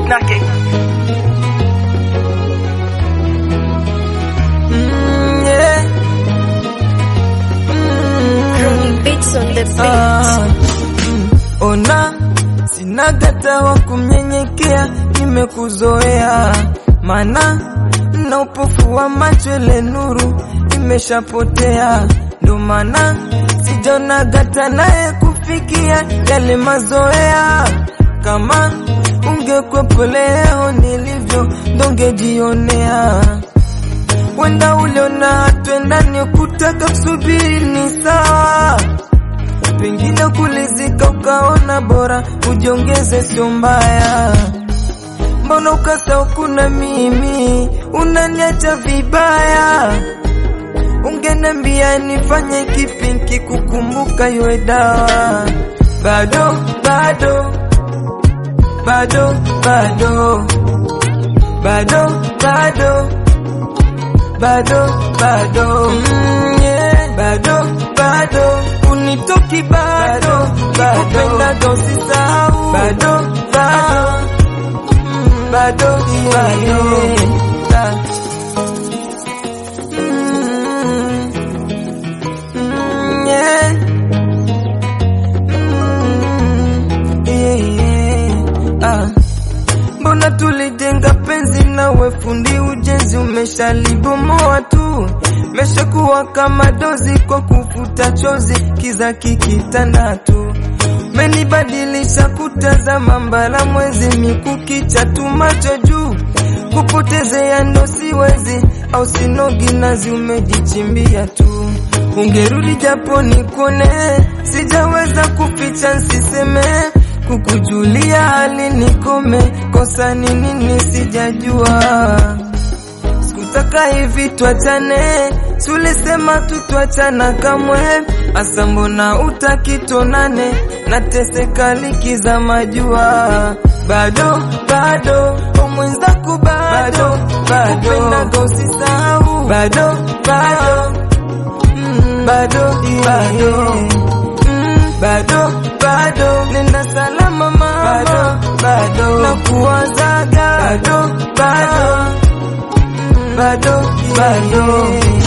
Nake. Mm, yeah. Mm, Beats on the beat. ah, mm. Ona sina gata wa kumnyenyekea, nimekuzoea mana na upofu wa macho, ile nuru imeshapotea, ndo maana sijona gata naye kufikia yale mazoea. Kama ungekwepo leo nilivyo, ndongejionea wenda uliona twendani kutaka kusubiri ni sawa, pengine kulizika ukaona bora ujiongeze, sio mbaya. Mbona ukasahau kuna mimi, unaniacha vibaya? Ungenambia nifanye kipi nikikukumbuka iwe dawa? Bado bado bado bado bado bado bado bado mm, yeah. bado bado unitoki bado bado dosisahau bado bado mm, bado bado Ah. Mm, mm, yeah. Mm, yeah, yeah. Ah. Mbona tulijenga penzi nawe fundi ujenzi umeshalibomoa tu, meshakuwa kama dozi kwa kufuta chozi, kiza kikitanda tu, menibadilisha kutazama mbala mwezi mikukicha tu macho juu, kupotezea ndo siwezi, au sinogi nazi umejichimbia tu, ungerudi japo nikone, sijaweza kuficha nsiseme kukujulia hali nikome, kosa ni nini sijajua. Sikutaka hivi tuachane, sulisema tu tuachana kamwe, asa mbona utaki tuonane, nateseka likiza majua bado bado umwenzaku bado bado kupendaga usisahau bado bado mm, bado bado mm, bado bado nenda salama mama bado bado na kuwazaga bado bado mm, bado bado